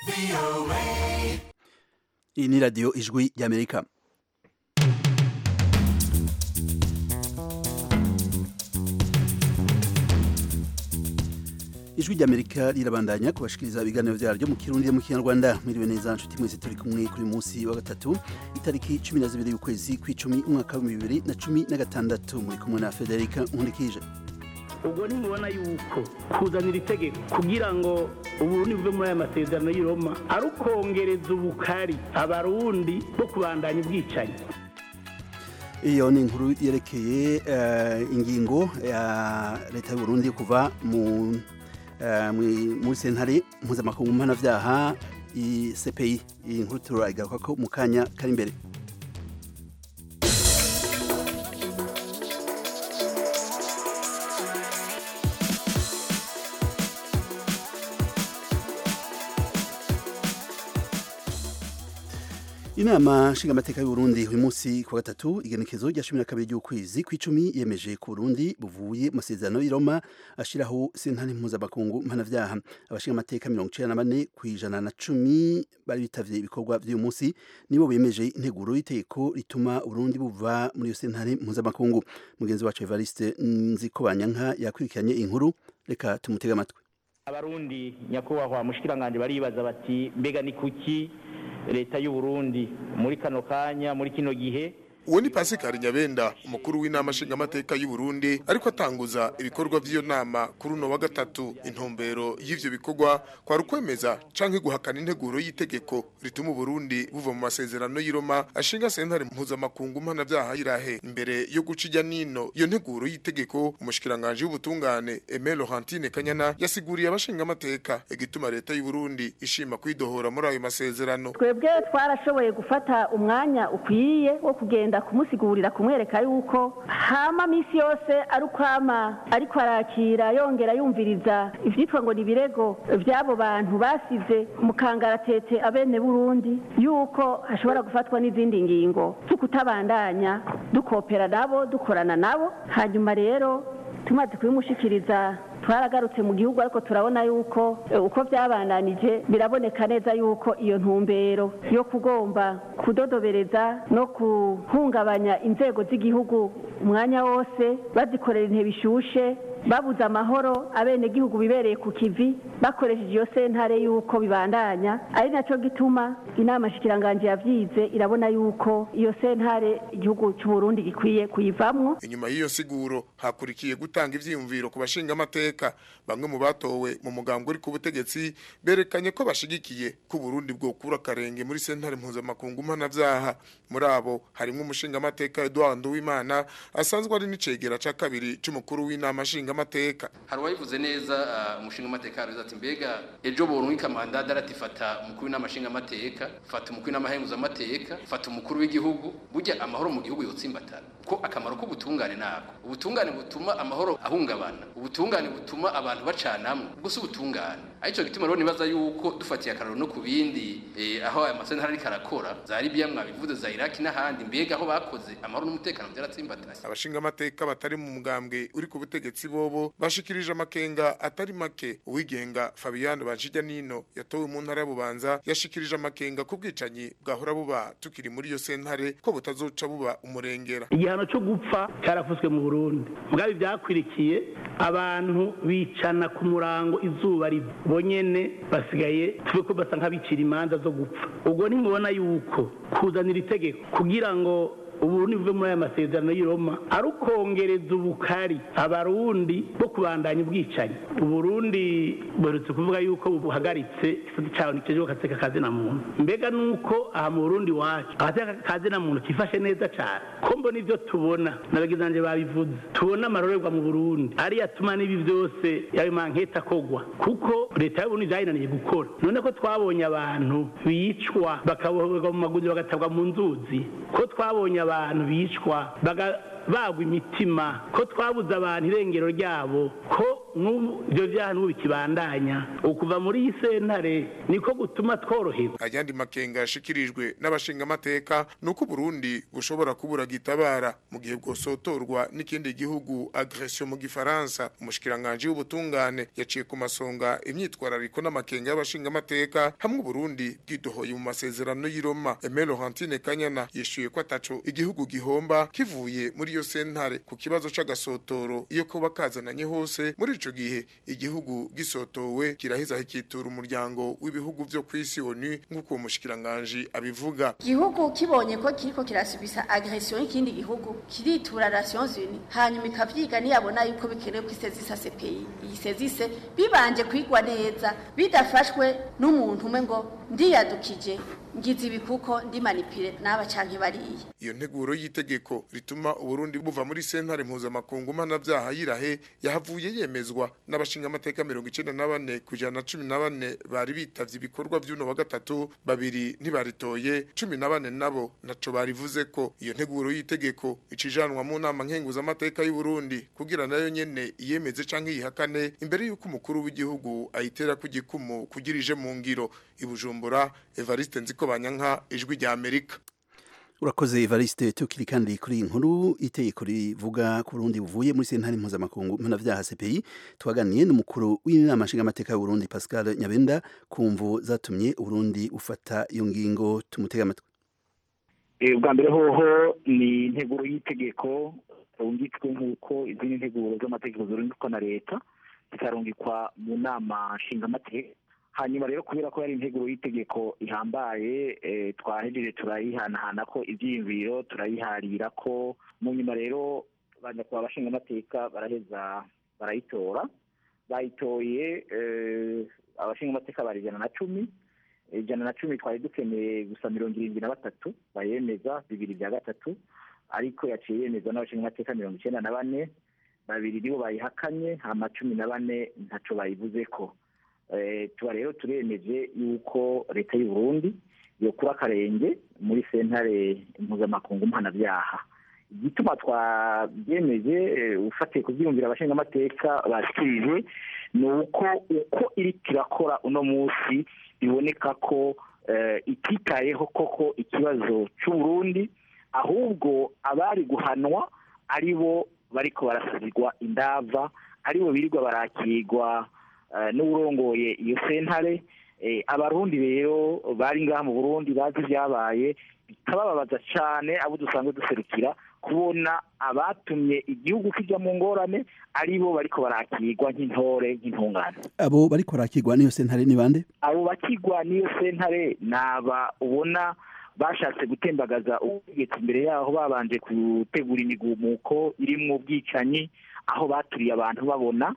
iyi ni radiyo ijwi ry'amerika ijwi ry'amerika rirabandanya kubashikiriza ibiganiro byaryo mu kirundi mu kinyarwanda mwiriwe neza nshuti mwese turi kumwe kuri munsi wa gatatu itariki cumi na zibiri y'ukwezi kw'icumi umwaka w'ibihumbi bibiri na cumi na gatandatu muri kumwe na federica nkundikije ubwo nimubona yuko kuzanira itegeko kugira ngo uburundi buve muri aya masezerano y'i Roma ari ukongereza ubukari abarundi bo kubandanya ubwicanyi iyo ni inkuru yerekeye ingingo ya leta y'u Burundi kuva mu muri sentare mpuzamakungu mpanabyaha CPI iyi nkuru turagaruka ko mu kanya kari imbere inama nshingamateka y'u Burundi uyu munsi ku gatatu igenekezo rya cumi na kabiri ry'ukwezi kw'icumi yemeje ku Burundi buvuye mu masezerano y'i Roma ashiraho sentare mpuzamakungu mpanavyaha abashingamateka mirongo icenda na bane kw'ijana na cumi bari bitavye ibikorwa vy'uyu munsi nibo bemeje integuro y'itegeko rituma Burundi buva muri iyo sentare mpuzamakungu mugenzi wacu Evariste Nzikobanyanka yakurikiranye inkuru reka tumutege amatwi abarundi nyakubahwa mushikiranganje baribaza bati mbega ni kuki leta y'u Burundi muri kano kanya muri kino gihe uwo ni Pascal Nyabenda umukuru w'inama nshingamateka y'u Burundi ariko atanguza ibikorwa vy'iyo nama kuri uno wa gatatu intumbero y'ivyo bikorwa kwa rukwemeza canke guhakana integuro y'itegeko rituma Burundi buva mu masezerano y'i Roma ashinga sentare mpuzamakungu mpanavyaha irahe imbere yo guca ijya nino iyo nteguro y'itegeko umushikiranganje w'ubutungane Aimé Laurentine Kanyana yasiguriye abashingamateka igituma leta y'u Burundi ishima kwidohora muri ayo masezerano twebwe twarashoboye gufata umwanya ukwiye wo kugenda kumusigurira kumwereka yuko hama misi yose ari ukwama ariko arakira yongera yumviriza ivyitwa ngo ni ibirego vy'abo bantu basize mu kangaratete abene burundi yuko hashobora gufatwa n'izindi ngingo zo kutabandanya dukopera nabo dukorana nabo hanyuma rero tumaze kubimushikiriza twaragarutse mu gihugu ariko turabona yuko uko byabandanije biraboneka neza yuko iyo ntumbero yo kugomba kudodobereza no guhungabanya inzego z'igihugu umwanya wose bazikorera intebe ishushe babuze amahoro abene gihugu bibereye ku kivi bakoresheje iyo sentare yuko bibandanya ari nacyo gituma inama shikiranganje yavyize irabona yuko iyo sentare igihugu cy'u Burundi gikwiye kuyivamwo inyuma y'iyo siguro hakurikiye gutanga ivyiyumviro ku bashinga amateka bamwe mu batowe mu mugambwe uri ku butegetsi berekanye ko bashigikiye ko Burundi bwokura karenge muri sentare mpuzamakungu mpanavyaha muri abo harimo umushinga amateka Edouard Nduwimana asanzwe ari n'icegera ca kabiri c'umukuru w'inama nshinga amateka hari uwabivuze neza umushinga amateka yaruze ati mbega ejo borunka mandada aratifata umukuru w'inama nshinga amateka fata umukuru w'inama henguza amateka fata umukuru w'igihugu burya amahoro mu gihugu yotsimbatana ko akamaro k'ubutungane nako ubutungane butuma amahoro ahungabana ubutungane butuma abantu bacanamwe ubwo si ubutungane aricyo gituma rero nibaza yuko dufatiye akararo no ku bindi aho aya masentara ariko arakora za Libya mwabivuze za Iraki n'ahandi mbega aho bakoze amahoro n'umutekano byaratsimbatanye abashinga amateka batari mu mugambwe uri ku butegetsi bobo bashikirije amakenga atari make uwigenga Fabiano Banjija Nino yatowe mu ntara y'Ububanza yashikirije amakenga ku bwicanyi bwahora buba tukiri muri iyo sentare ko butazoca buba umurengera igihano cyo gupfa cyarafuswe mu Burundi mugabe byakwirikiye abantu bicana ku murango izuba bonyene basigaye tube ko basa nk'abicira imanza zo gupfa ubwo nimubona yuko kuzanira itegeko kugira ngo uburundi buve muri aya masezerano y'i Roma ari ukongereza ubukari abarundi bo kubandanya ubwicanyi uburundi buherutse kuvuga yuko buhagaritse igisate cyawe ntikijejwe agateka kazina muntu mbega nuko aha mu burundi wacu agateka kazina muntu kifashe neza cyane ko mbona ibyo tubona n'abagizanje babivuze tubona amarorerwa mu burundi ariyo atuma n'ibi byose yayo manketa akogwa kuko leta y'uburundi byayinaniye gukora none ko twabonye abantu bicwa bakaboherwa mu maguriro bagatabwa mu nzuzi ko twabonye abantu bicwa bagwa imitima ko twabuze abantu irengero ryabo ko n'ubu ibyo byaha n'ubu bikibandanya ukuva muri iyi sentare niko gutuma tworoherwa ayandi makenga yashikirijwe n'abashingamateka ni uko Burundi bushobora kubura gitabara mu gihe bwosotorwa n'ikindi gihugu agression mu gifaransa umushikiranganje w'ubutungane yaciye ku masonga imyitwarariko n'amakenga y'abashingamateka hamwe Burundi bwidohoye mu masezerano y'i Roma Aimé Laurentine Kanyana yishuye ko ataco igihugu gihomba kivuye muri iyo sentare ku kibazo c'agasotoro iyo kuba kazananye hose muri ico gihe igihugu gisotowe kiraheza hikitura umuryango w'ibihugu vyo kw'isi ONU nk'uko uwo mushikiranganje abivuga igihugu kibonye ko kiriko kirasubisa agression y'ikindi gihugu kiritura Nations Unies hanyuma ikavyiga niyabona yuko bikenewe ko isezisa CPI iyi sezise bibanje kwigwa neza bidafashwe n'umuntu umwe ngo ndiyadukije ngize ibi kuko ndi manipire n'aba canke bariye iyo nteguro y'itegeko rituma uburundi buva muri sentare mpuzamakungu mpanavyaha yirahe yahavuye yemezwa n'abashinga amateka mirongo icenda na bane kujana na cumi na bane bari bitavye ibikorwa vy'uno wa gatatu babiri ntibaritoye cumi na bane nabo naco barivuze ko iyo nteguro y'itegeko icijanwa mu nama nkenguzamateka y'uburundi kugira nayo nyene iyemeze canke yihakane imbere y'uko umukuru w'igihugu ayitera ku gikumu kugira ije mu ngiro ibujumbura evariste nziko banyanka ijwi rya amerika urakoze evariste tukiri kandi kuri iyi nkuru itegeko rivuga ku burundi buvuye muri sentare mpuzamakungu mpanavyaha cpi twaganiye n'umukuru w'inama nshingamateka y'uburundi pascal nyabenda ku mvu zatumye uburundi ufata iyo ngingo tumutega amatwi ubwa mbere hoho ni integuro y'itegeko rungitswe nk'uko izindi nteguro z'amategeko zirungikwa na leta zikarungikwa mu nama nshingamateka hanyuma rero kubera ko yari integuro y'itegeko ihambaye twahejeje turayihanahana ko ibyiyumviro turayiharira ko mu nyuma rero banyakubahwa abashingamateka baraheza barayitora bayitoye abashingamateka bari ijana na cumi ijana na cumi twari dukeneye gusa mirongo irindwi na batatu bayemeza bibiri bya gatatu ariko yaciye yemezwa n'abashingamateka mirongo icyenda na bane babiri nibo bayihakanye hama cumi na bane ntaco bayivuze ko tuba rero turemeje yuko leta y'u Burundi yokura akarenge muri sentare mpuzamakungu mpanabyaha igituma twabyemeje ufatiye ku byiyumvira abashingamateka bashyikirije ni uko uko iri kirakora uno munsi biboneka ko ititayeho koko ikibazo cy'u Burundi ahubwo abari guhanwa ari bo bariko barasazirwa indava ari bo birirwa barakirwa n'uburongoye iyo sentare abarundi rero bari ngaha mu burundi bazi ibyabaye bikabababaza cyane abo dusanzwe duserukira kubona abatumye igihugu kijya mu ngorane ari bo bariko barakirwa nk'intore nk'intungane abo bariko barakirwa n'iyo sentare ni bande abo bakirwa n'iyo sentare ni aba ubona bashatse gutembagaza ubutegetsi imbere yaho babanje gutegura imigumuko irimwo ubwicanyi aho baturiye abantu babona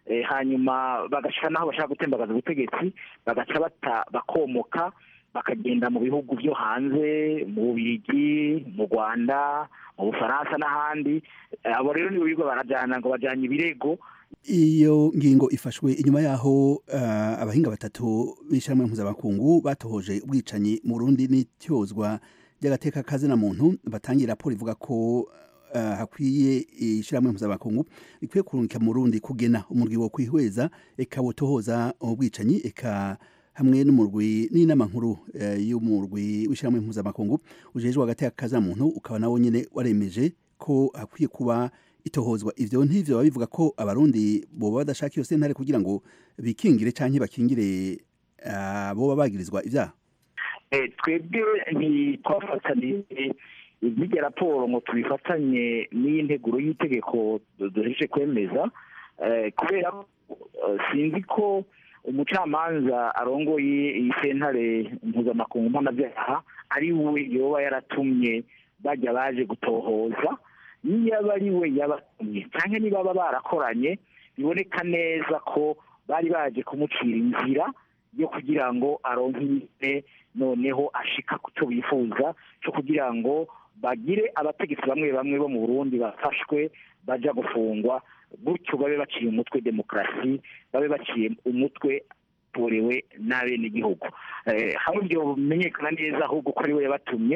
hanyuma bagaca naho bashaka gutembagaza ubutegetsi bagaca bata bakomoka bakagenda mu bihugu byo hanze mu bubirigi mu rwanda mu bufaransa n'ahandi abo rero nibo birirwa barajyana ngo bajyanye ibirego iyo ngingo ifashwe inyuma yaho abahinga batatu b'ishyirahamwe mpuzamakungu batohoje ubwicanyi mu Burundi n'ityozwa ry'agateka kazina muntu batangira raporo ivuga ko hakwiye ishyirahamwe mpuzamakungu rikwiye kurungika mu Burundi kugena umurwi wo kwihweza eka wotohoza ubwicanyi eka hamwe n'umurwi n'inama nkuru y'umurwi w'ishyirahamwe mpuzamakungu ujejwe agateka kazina muntu ukaba nawo nyine waremeje ko hakwiye kuba itohozwa ivyo ntivyo babivuga ko abarundi boba badashaka iyo sentare kugira ngo bikingire canke bakingire boba bagirizwa ivyaha twebwe ntitwafataniye n'irya raporo ngo tubifatanye n'iyi nteguro y'itegeko duheje kwemeza kubera sinzi ko umucamanza arongoye iyi sentare mpuzamakungu mpanabyaha ari we yoba yaratumye bajya baje gutohoza niba ari we yabatumye cyangwa niba baba barakoranye biboneka neza ko bari baje kumucira inzira yo kugira ngo aronke nyine noneho ashika ku cyo bifuza cyo kugira ngo bagire abategetsi bamwe bamwe bo mu burundi bafashwe baja gufungwa gutyo babe baciye umutwe demokarasi babe baciye umutwe torewe n'abenegihugu hamwe ibyo bimenyekana neza ahubwo ko ari we yabatumye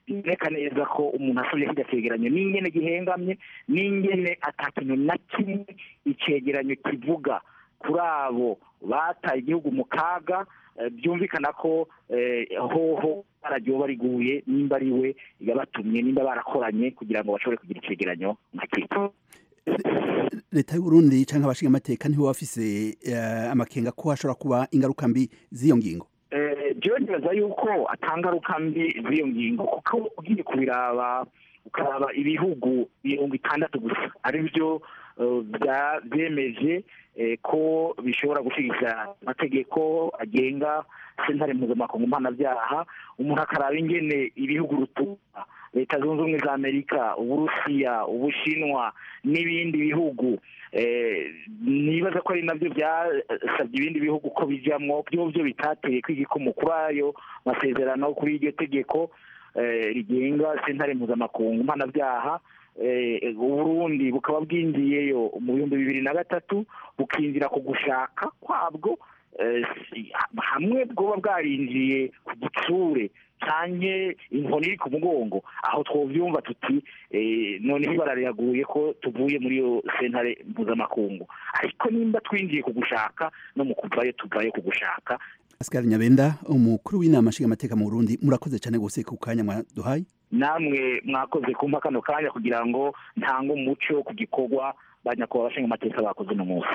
biboneka neza ko umuntu asubye kijya cegeranyo n'ingene gihengamye n'ingene ata kintu na kimwe icegeranyo kivuga kuri abo bataye igihugu mu kaga eh, byumvikana ko eh, hoho bararyo bariguye nimba ari we yabatumye nimba barakoranye kugira ngo bashobore kugira icegeranyo nka kito leta y'uburundi canke abashinga amateka ntibo bafise eh, amakenga ko hashobora kuba ingaruka mbi z'iyo ngingo Eh, jewe nibaza yuko atangaruka mbi z'iyo ngingo kuko ugiye kubiraba ukaraba ibihugu mirongo itandatu gusa ari byo eh, bya- byemeje eh, ko bishobora gushyigikira amategeko agenga sentare mpuzamakungu mpanabyaha umuntu akaraba ingene ibihugu rutura leta zunze ubumwe za amerika uburusiya ubushinwa n'ibindi bihugu eh, nibaza ko ari nabyo byasabye ibindi bihugu ko bijamwo byo byo bitateye kw'igikumu kuri ayo masezerano kuri iryo tegeko eh, rigenga sentare mpuzamakungu mpanabyaha eh, uburundi bukaba bwinjiyeyo mu bihumbi bibiri na gatatu bukinjira ku gushaka kwabwo eh, si- hamwe bwoba bwarinjiye ku gitsure canke inkoni iri ku mugongo aho twovyumva tuti eh, noneho ibara riraguye ko tuvuye muri iyo sentare mpuzamakungu ariko nimba twinjiye ku gushaka no mu kuvayo tuvayo ku gushaka Pascal Nyabenda umukuru w'inama nshinga amateka mu Burundi murakoze cyane gose ku kanya mwaduhaye namwe mwakoze kumpa kano kanya kugira ngo ntange umuco ku gikorwa banyakubahwa abashinga amateka bakoze uno munsi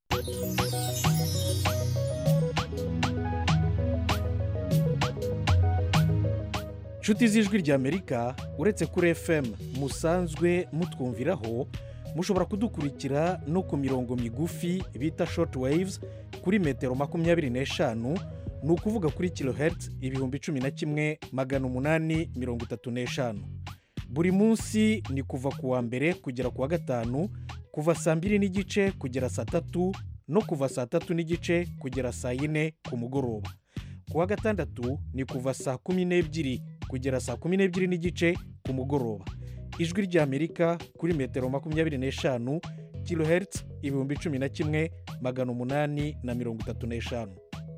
nshuti z'ijwi ry'amerika uretse kuri fm musanzwe mutwumviraho mushobora kudukurikira no ku mirongo migufi bita short waves kuri metero makumyabiri n'eshanu ni ukuvuga kuri kilohertz ibihumbi cumi na kimwe magana umunani mirongo itatu n'eshanu buri munsi ni kuva ku wa mbere kugera ku wa gatanu kuva saa mbiri n'igice kugera saa tatu no kuva saa tatu n'igice kugera saa yine ku mugoroba ku wa gatandatu ni kuva saa kumi n'ebyiri kugera saa kumi n'ebyiri n'igice ku mugoroba ijwi ry'amerika kuri metero makumyabiri n'eshanu kilohertz ibihumbi cumi na kimwe magana umunani na mirongo itatu n'eshanu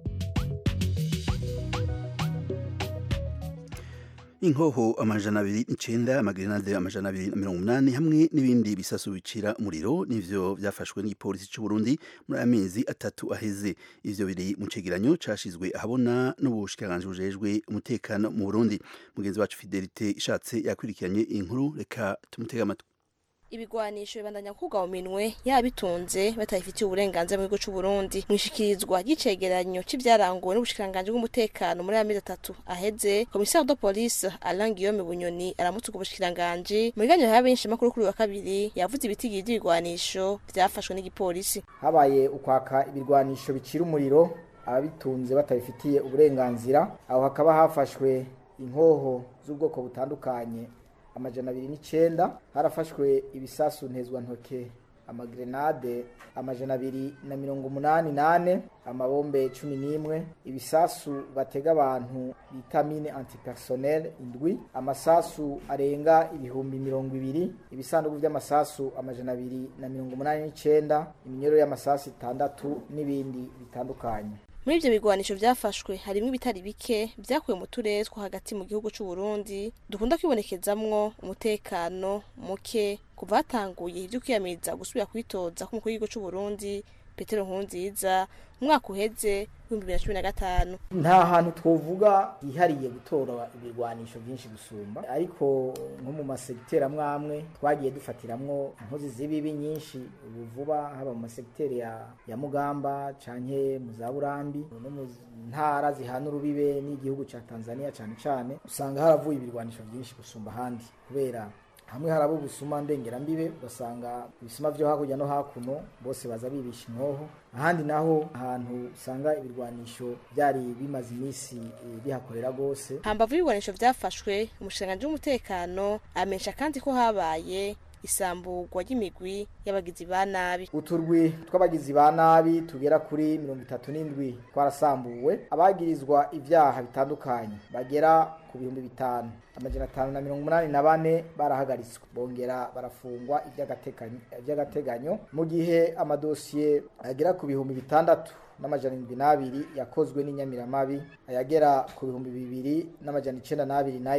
inkoho amajana abiri n'icenda amagrenade amajana abiri na mirongo umunani hamwe n'ibindi bisasu bicira umuriro nivyo vyafashwe n'igipolisi c'u Burundi muri aya mezi atatu aheze ivyo biri mu cegeranyo cashizwe ahabona n'ubushikiranganji bujejwe umutekano mu Burundi mugenzi wacu Fidelite ishatse yakurikiranye inkuru reka tumutege amatwi ibigwanisho bibandanya kugwa mu minwe yabitunze batayifitiye uburenganzira mu gihugu c'u Burundi mwishikirizwa ry'icegeranyo c'ivyaranguwe n'ubushikiranganji bw'umutekano muri amezi atatu aheze komisari de police Alain Guillaume Bunyoni aramutse ubwo bushikiranganji mu biganiro y'abenshi makuru kuri uyu wa kabiri yavuze ibitigiri vy'ibigwanisho vyafashwe n'igipolisi habaye ukwaka ibirwanisho bicira umuriro ababitunze batabifitiye uburenganzira aho hakaba hafashwe inkoho z'ubwoko butandukanye amajana abiri n'icenda harafashwe ibisasu ntezwantoke amagrenade amajana abiri na mirongo umunani nane amabombe cumi n'imwe ibisasu batega abantu bita mine antipersonnel indwi amasasu arenga ibihumbi mirongo ibiri ibisanduku vy'amasasu amajana abiri na mirongo umunani n'icenda iminyoro y'amasasu itandatu n'ibindi bitandukanye muri ivyo bigwanisho vyafashwe harimwo ibitari bike vyakuwe mu turere two hagati mu gihugu c'u Burundi dukunda kwibonekezamwo umutekano muke kuva hatanguye ivyo kwiyamiriza gusubira kwitoza k'umukuru w'igihugu c'u Burundi Petero Nkurunziza mu mwaka uheze w'ibihumbi bibiri na cumi na gatanu nta hantu twovuga hihariye gutora ibirwanisho byinshi gusumba ariko nko mu masegiteri amwe amwe twagiye dufatiramwo inkozi z'ibibi nyinshi ubu vuba haba mu masegiteri ya, ya mugamba canke mu za burambi no mu ntara zihana urubibe n'igihugu ca tanzania cane cane usanga haravuye ibirwanisho byinshi gusumba ahandi kubera hamwe haraba ubusuma ndengerambibe ugasanga ibisuma vyo hakurya no hakuno bose baza bibisha inkoho ahandi naho ahantu usanga ibirwanisho byari bimaze iminsi eh, bihakorera rwose hambavu y'ibigwanisho vyafashwe umushikiranganji w'umutekano amenyesha kandi ko habaye isamburwa ry'imigwi y'abagizi ba nabi uturwi tw'abagizi ba nabi tugera kuri mirongo itatu n'indwi twarasambuwe abagirizwa ivyaha bitandukanye bagera ku bihumbi bitanu amajana atanu na mirongo umunani na bane barahagaritswe bongera barafungwa ivy'agateganyo- ivy'agateganyo mu gihe amadosiye agera ku bihumbi bitandatu n'amajana indwi n'abiri yakozwe n'inyamiramabi ayagera ku bihumbi bibiri n'amajana icenda n'abiri nayo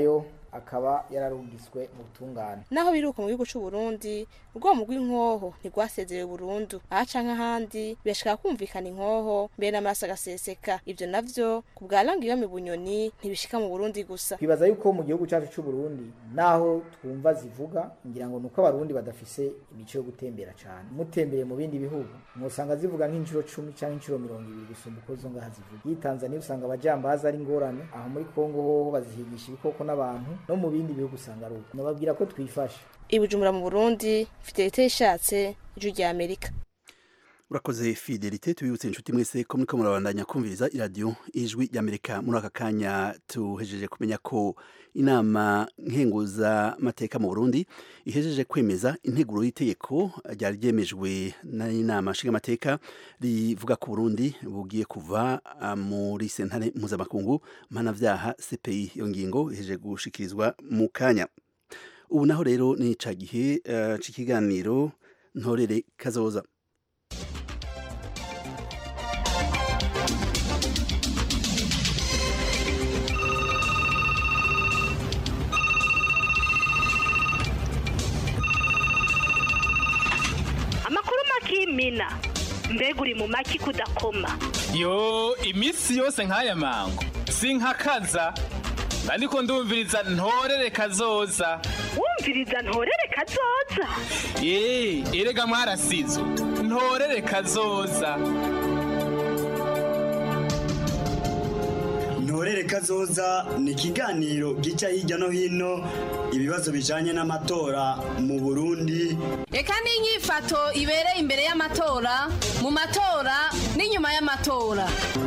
akaba yararungiswe mu butungane naho biruka mu gihugu c'u Burundi ubwomu bw'inkoho ntigwasezerewe burundu aha canke ahandi birashika kumvikana inkoho mbere n'amaraso agaseseka ivyo navyo ku bwa Langiyome Bunyoni ntibishika mu Burundi gusa twibaza yuko mu gihugu cyacu c'u Burundi naho twumva zivuga ngira ngo nuko abarundi badafise imico yo gutembera cyane mutembereye mu bindi bihugu mwosanga zivuga nk'inshuro cumi cyangwa inshuro mirongo ibiri gusumba uko zo ngaha zivuga iyi Tanzania usanga abajambazi ari ingorane aho muri Kongo hoho bazihigisha ibikoko n'abantu no mu bindi bihugu usanga ari uko nababwira ko twifashe ibujumbura mu Burundi Fidelite ishatse ijwi rya Amerika urakoze fidelite tubibutse inshuti mwese ko muriko murabandanya kumviriza iradiyo ijwi ry'amerika muri aka kanya tuhejeje kumenya ko inama nkenguza mateka mu burundi ihejeje kwemeza integuro y'itegeko ryari ryemejwe n'inama nshingamateka rivuga ko burundi bugiye kuva muri sentare mpuzamakungu mpanavyaha cpi iyo ngingo ihejeje gushikirizwa mu kanya ubu naho rero ni ca gihe uh, c'ikiganiro ntorere kazoza mina mbega uri mu maki kudakoma yo iminsi yose nk'aya mango sinkakaza ariko ndumviriza ntorere kazoza wumviriza ntorere kazoza yeee erega mwarasizo ntorere kazoza ntorere kazoza ni ikiganiro gica hirya no hino ibibazo bijanye n'amatora mu burundi reka n'inyifato ibereye imbere y'amatora mu matora n'inyuma y'amatora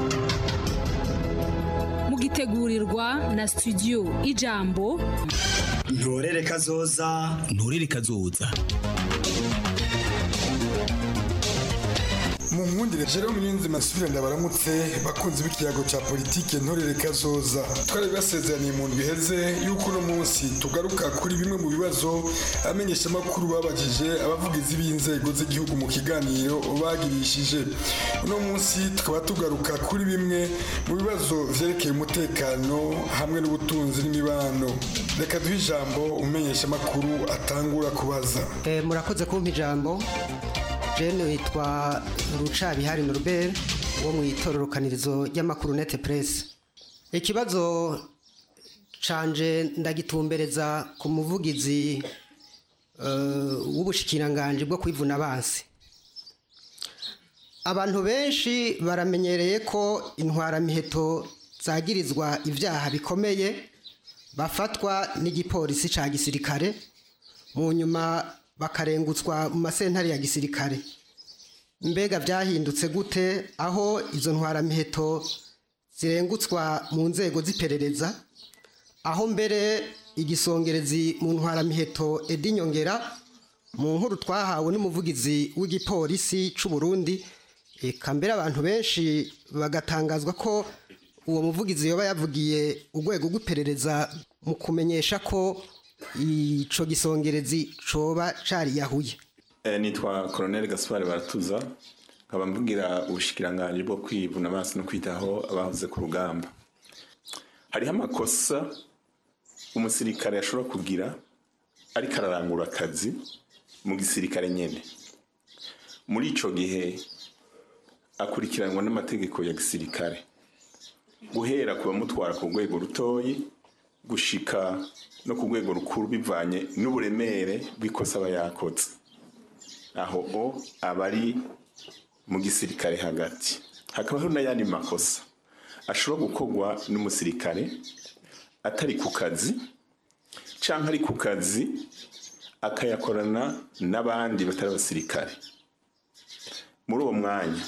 mugitegurirwa na studio ijambo ntorere kazoza ntorere kazoza mu nkundire Jerome Niyonzima asubira ndabaramutse bakunzi b'ikiyago ca politike ntorere kazoza twari basezeraniye mu ndwi iheze yuko uno munsi tugaruka kuri bimwe mu bibazo amenyesha makuru babajije abavugizi b'inzego z'igihugu mu kiganiro bagirishije uno munsi tukaba tugaruka kuri bimwe mu bibazo vyerekeye umutekano hamwe n'ubutunzi n'imibano reka duhe ijambo umenyesha makuru atangura kubaza eh, murakoze kumpa ijambo jene witwa rucabihari norbert wo mu itororokanirizo ry'amakuru nete press ikibazo canje ndagitumbereza ku muvugizi uh, w'ubushikiranganje bwo kwivuna abansi abantu benshi baramenyereye ko intwaramiheto zagirizwa ibyaha bikomeye bafatwa n'igipolisi ca gisirikare mu nyuma bakarengutswa mu masentare ya gisirikare mbega byahindutse gute aho izo ntwaramiheto zirengutswa mu nzego z'iperereza aho mbere igisongerezi mu ntwaramiheto edi nyongera mu nkuru twahawe n'umuvugizi w'igipolisi cy'u Burundi eka mbere abantu benshi bagatangazwa ko uwo muvugizi yoba yavugiye urwego rw'iperereza mu kumenyesha ko ico gisongerezi coba cariyahuye e, nitwa Colonel Gaspard Baratuza nkaba mvugira ubushikiranganje bwo kwivuna amaso no kwitaho abahoze ku rugamba hariho amakosa umusirikare ashobora kugira ariko ararangura akazi mu gisirikare nyene muri ico gihe akurikiranwa n'amategeko ya gisirikare guhera ku bamutwara ku rwego rutoyi gushika no ku rwego rukuru bivanye n'uburemere bw'ikosa aba yakoze aho o aba ari mu gisirikare hagati hakabaho n'ayandi makosa ashobora gukorwa n'umusirikare atari ku kazi cyangwa ari ku kazi akayakorana n'abandi batari abasirikare muri uwo mwanya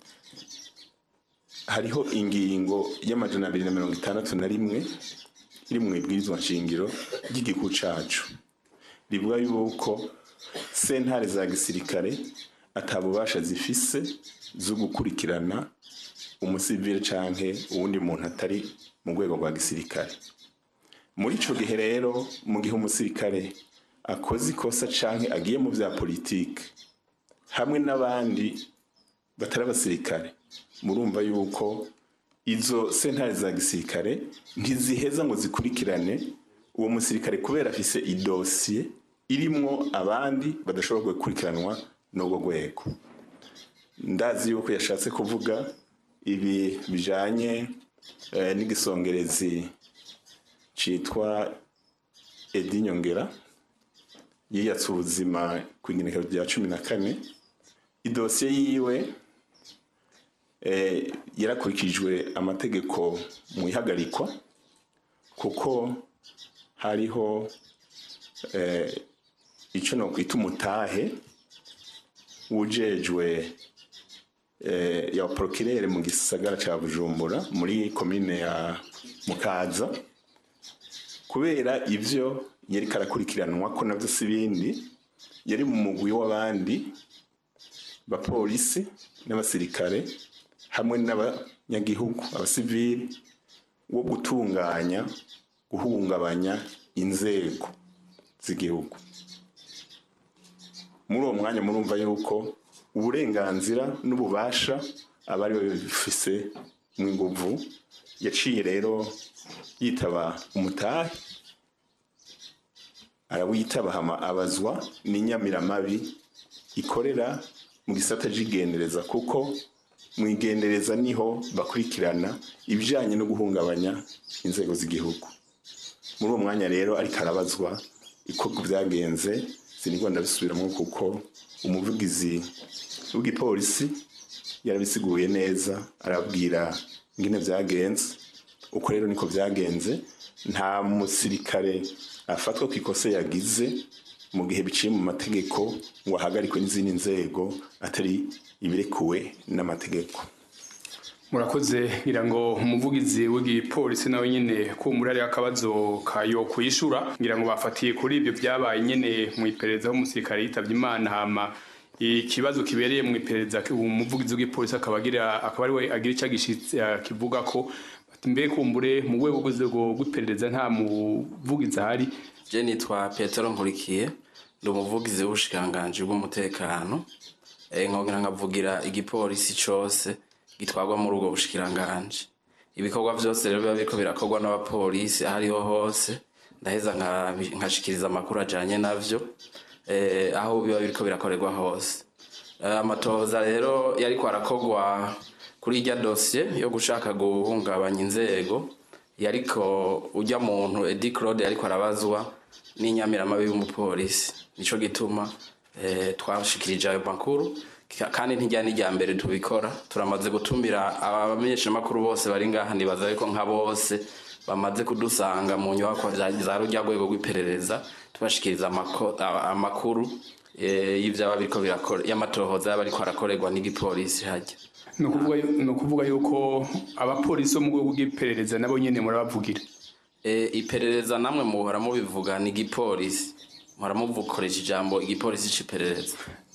hariho ingingo y'amajana abiri na mirongo itandatu na rimwe iri mu ibwirizwa nshingiro ry'igihugu cacu rivuga yuko sentare za gisirikare atabubasha zifise zo gukurikirana umusivile canke uwundi muntu atari mu rwego rwa gisirikare muri ico gihe rero mu gihe umusirikare akoze ikosa canke agiye mu vya politike hamwe n'abandi batari abasirikare murumva yuko izo sentare za gisirikare ntiziheza ngo zikurikirane uwo musirikare kubera afise idosiye irimwo abandi badashobora gukurikiranwa n'ubwo rwego ndazi yuko yashatse kuvuga ibi bijanye eh, n'igisongerezi citwa edi nyongera yiyatse ubuzima ku igenekerezo rya cumi na kane idosiye yiwe eh, yarakurikijwe amategeko mu ihagarikwa kuko hariho eh, icyo nokwita umutahe wujejwe eh, ya prokirere mu gisagara ca bujumbura muri komine ya mukaza kubera ivyo yari karakurikiranwa ko navyo si bindi yari mu mugwi w'abandi bapolisi n'abasirikare hamwe n'abanyagihugu abasivili wo gutunganya guhungabanya inzego z'igihugu muri uwo mwanya murumva yuko uburenganzira n'ububasha abari babifise mu inguvu yaciye rero yitaba umutahe arawitaba hama abazwa n'inyamiramabi ikorera mu gisata cy'igendereza kuko mu igendereza niho bakurikirana ibijyanye no guhungabanya inzego z'igihugu muri uwo mwanya rero ariko arabazwa ikorwa byagenze sinigwa ndabisubiramo kuko umuvugizi w'igipolisi yarabisiguye neza arabwira ingene byagenze uko rero niko byagenze nta musirikare afatwa ku ikosa yagize mu gihe biciye mu mategeko ngo ahagarikwe n'izindi nzego atari ibirekuwe n'amategeko murakoze ngira ngo umuvugizi w'igipolisi nawe nyine kumbura ari akabazo kayo kuyishura ngira ngo bafatiye kuri ibyo byabaye nyine mu iperereza umusirikare yitabye imana hama ikibazo kibereye mu iperereza umuvugizi w'igipolisi akaba agira akaba ari we agira icyo agishitse kivuga ko mbe kumbure mu rwego rw'inzego rw'iperereza nta muvugizi ahari je nitwa petero nkurikiye ndi umuvugizi w'ubushikiranganji bw'umutekano nkongera nkavugira igipolisi cose gitwarwa muri ubwo bushikiranganji ibikorwa byose rero biba biriko birakorwa n'abapolisi aho ariho hose ndaheza nkashikiriza amakuru ajanye navyo aho biba biriko birakorerwa hose amatohoza rero yariko arakorwa kuri irya dosiye yo gushaka guhungabanya inzego yariko ujya muntu edi claude yariko arabazwa n'inyamiramabi y'umupolisi nico gituma twashikirije ayo makuru kandi ntijya n'ijya mbere tubikora turamaze gutumira abamenyeshamakuru bose bari ngaha nibaza ariko nka bose bamaze kudusanga mu nyubako za rujya rwego rw'iperereza tubashikiriza amakuru y'ibyaba biriko birakora y'amatohoza yaba ariko arakorerwa n'igipolisi hajya ni ukuvuga yuko abapolisi bo mu rwego rw'iperereza nabo nyine murabavugira iperereza namwe muhora mubivuga ni igipolisi muhora mukoresha ijambo igipolisi cy'iperereza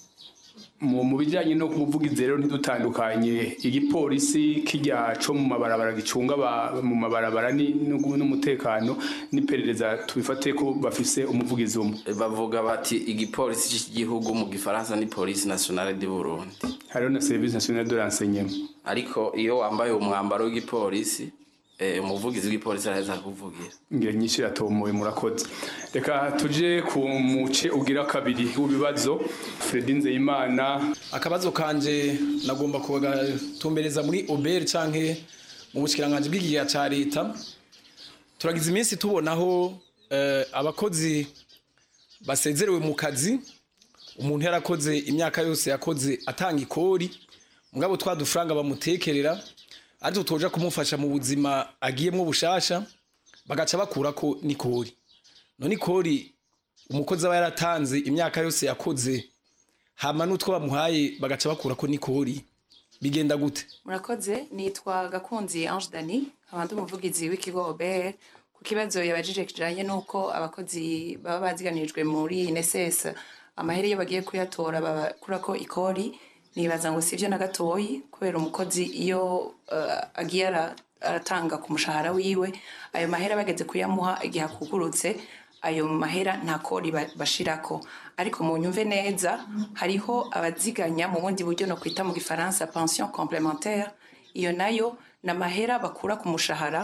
mu bijyanye no kuvugiza rero ntidutandukanye igipolisi kijya co mu mabarabara gicunga mu mabarabara n'umutekano n'iperereza tubifate ko bafise umuvugizi umwe bavuga bati igipolisi cy'igihugu mu gifaransa ni polisi nationale du Burundi hariho na service nationale de renseignement ariko iyo wambaye umwambaro w'igipolisi umuvugizi w'igipolisi araheza kuvugira ngira nyinshi iratomoye murakoze reka tuje ku muce ugira kabiri w'ibibazo Fredy Nzeyimana akabazo kanje nagomba kugatumbereza muri oberi canke mu bushikiranganje bw'igihe ca leta turagize iminsi tubonaho abakozi basezerewe mu kazi umuntu yarakoze imyaka yose yakoze atanga ikori mugabo twa dufaranga bamutekerera ariko tuja kumufasha mu buzima agiyemwo bushasha bagaca bakurako n'ikori none ikori umukozi aba yaratanze imyaka yose yakoze hama n'utwo bamuhaye bagaca bakurako n'ikori bigenda gute murakoze nitwa gakunzi ange dani abandi umuvugizi w'ikigo obert ku kibazo yabajije kijanye n'uko abakozi baba baziganirijwe muri nss amahera iyo bagiye kuyatora bakurako ikori nibaza ngo sivyo na gatoyi kubera umukozi iyo uh, agiye aratanga ku mushahara wiwe ayo mahera bageze kuyamuha igihe akugurutse ayo mahera nta kori bashirako ariko mu nyumve neza hariho abaziganya mu bundi buryo no kwita mu gifaransa pension complémentaire iyo nayo ni amahera bakura ku mushahara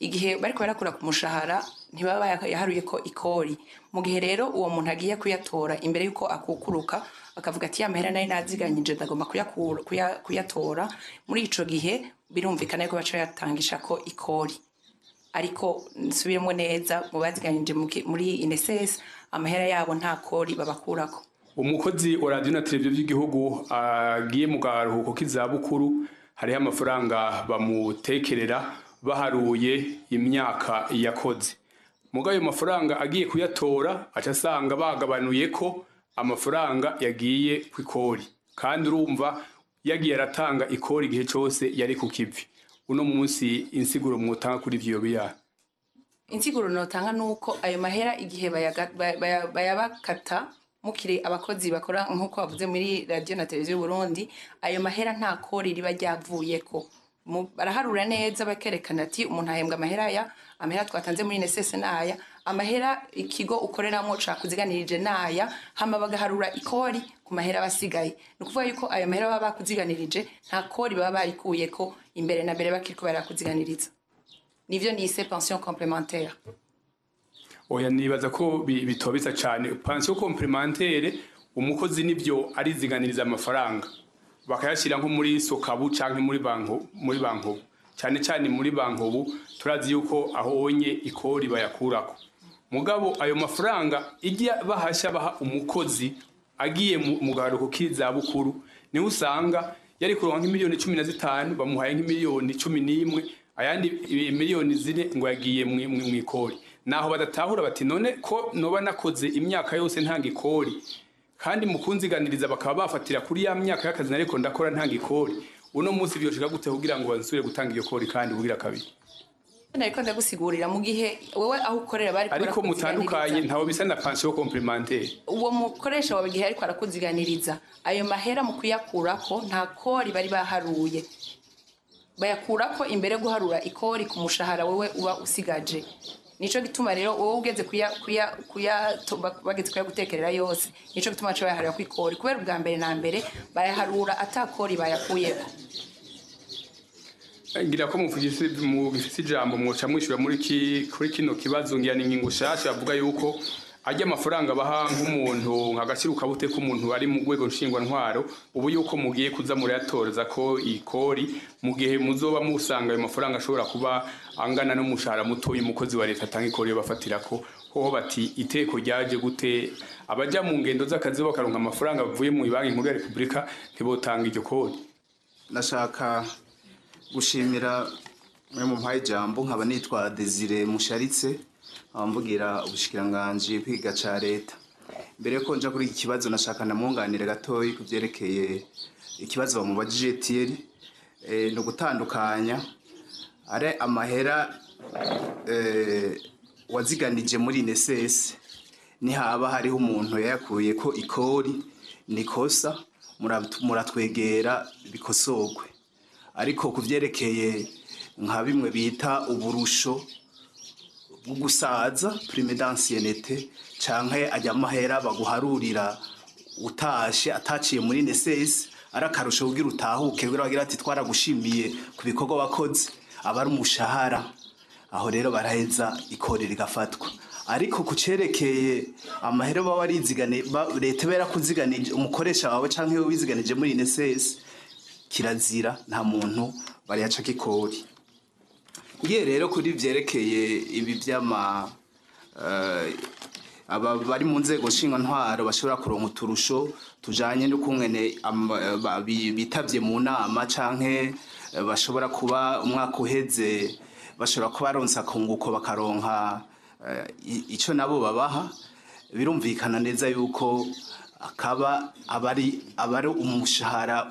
igihe bariko barakura ku mushahara ntibaba yaharuye ko ikori mu gihe rero uwo muntu agiye kuyatora imbere y'uko akukuruka akavuga ati ya mahera nari naziganyije ndagomba kuyakura- kuya- kuyatora muri ico gihe birumvikana yuko baca yatangisha ko ikori ariko nsubiremo neza mu baziganyije mu ki- muri ineses amahera yabo nta kori babakurako umukozi wa radiyo na televiziyo by'igihugu agiye mu karuhuko k'izabukuru hariho amafaranga bamutekerera baharuye imyaka yakoze muga ayo mafaranga agiye kuyatora aca asanga bagabanuye ko amafaranga yagiye ku ikori kandi urumva yagiye aratanga ikori igihe cyose yari ku kivi uno munsi insiguro mwutanga kuri ivyo biya insiguro notanga nuko ayo mahera igihe bayaga- baya- baya- bayabakata mukiri abakozi bakora nk'uko bavuze muri radiyo na televiziyo y'uburundi ayo mahera nta kori riba ryavuyeko Mu- baraharura neza bakerekana ati umuntu ahembwa amahera aya amahera twatanze muri nesese naya amahera ikigo ukoreramo cakuziganirije naya hama bagaharura ikori ku mahera basigaye ni ukuvuga yuko ayo mahera baba bakuziganirije nta kori baba barikuyeko imbere na mbere bakiriko barakuziganiriza nivyo nise pension complémentaire oya nibaza ko bi- bitobitsa cyane pansiyo komplementere umukozi nibyo ariziganiriza amafaranga bakayashyira nko muri sokabu cyangwa muri banko muri bankobu cyane cyane muri bankobu turazi yuko ahonye ikori bayakurako mugabo ayo mafaranga ijya bahashya baha umukozi agiye mu mu gaharuko k'izabukuru niho usanga yari kuronka nk'imiliyoni cumi na zitanu bamuhaye nk'imiliyoni cumi n'imwe ayandi i- miliyoni zine ngo yagiye mu mu- mu ikori naho badatahura bati none ko noba nakoze imyaka yose ntanga ikori kandi mu kunziganiriza bakaba bafatira kuri ya myaka y'akazi nariko ndakora ntanga ikori uno munsi vyoshika gute kugira ngo bansubire gutanga iyo kori kandi bugira kabiri ariko ndagusigurira mu gihe wowe aho ukorera bari ariko mutandukanye ntawo bisa na pansiyo komplementere uwo mukoresha wawe igihe ariko arakuziganiriza ayo mahera mu kuyakurako nta kori bari baharuye bayakurako imbere yo guharura ikori ku mushahara wowe uba usigaje nico gituma rero wowe ugeze kuya kuya kuya to- ba- bageze kuyagutekerera yose nico gituma baca bayaharura ku ikori kubera ubwa mbere na mbere bayaharura atakori bayakuyeko ngira ko mufise mufise ijambo mwoca mwishyura muri ki kuri kino kibazo ngira ni ingingo nshasha bavuga yuko ajya amafaranga baha nk'umuntu nk'agaciro kabute k'umuntu ari mu rwego nshingwantwaro ubu yuko mugiye kuza murayatoreza ko ikori mu gihe muzoba musanga ayo mafaranga ashobora kuba angana n'umushahara mutoya umukozi wa leta atanga ikori yo bafatira ko hoho bati iteko ryaje gute abaja mu ngendo z'akazi bakaronka amafaranga bavuye mu banki nkuru ya repubulika ntibotanga iryo kori ndashaka gushimira mwe mu mpaye ijambo nkaba nitwa Desire Musharitse nkaba mvugira ubushikiranganji kwiga ca leta mbere yuko nja kuri iki kibazo nashaka namwunganire gatoyi ku vyerekeye ikibazo bamubajije Thierry eh, ni ugutandukanya ari amahera eh, waziganije muri NSS nihaba hariho umuntu yayakuye ko ikori nikosa murat- muratwegera bikosorwe ariko ku byerekeye nka bimwe bita uburusho bwo gusaza prime d'ancienneté canke ajya amahera baguharurira utashe ataciye muri NSS ari akarusho kugira utahuke kugira bagira ati twaragushimiye ku bikorwa wakoze aba ari umushahara aho rero baraheza ikori rigafatwa ariko ku cerekeye amahera baba warizigane ba- leta iba yarakuziganije umukoresha wawe canke wowe wiziganije muri NSS kirazira nta muntu bariyacako ikori ngiye rero kuri vyerekeye ibi vy'ama eh, aba bari mu nzego ntwaro bashobora kuronka uturusho tujanye n'ukungene ama- ba- bi- bitavye mu nama canke eh, bashobora kuba umwaka uheze bashobora kuba baronse akunguko bakaronka eh, i- ico nabo babaha birumvikana neza yuko akaba abari abari umushahara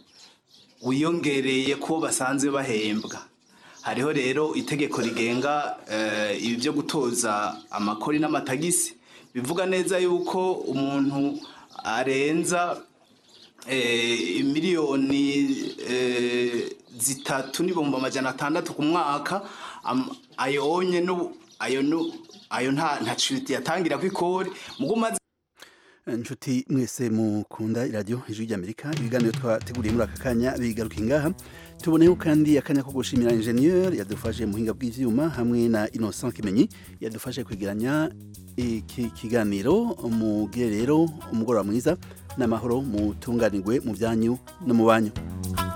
wiyongereye ko basanzwe bahembwa hariho rero itegeko rigenga eh, ibi byo gutoza amakori n'amatagisi bivuga neza yuko umuntu arenza eh, miliyoni eh, zitatu n'ibihumbi amajana atandatu ku mwaka am- ayonye n'ubu- ayo nu- ayo nta nta yatangira ku ikori mugo umaze inshuti mwese mukunda iradiyo ijwi ry'amerika ibiganiro twateguriye muri aka kanya bigaruka ingaha tuboneyeho kandi akanya ko gushimira injeniyeri yadufashe mu buhinga bw'ibyuma hamwe na innocent kimenyi yadufashe kwegeranya iki kiganiro mugire rero umugoroba mwiza n'amahoro mutunganirwe mu byanyu no mu banyu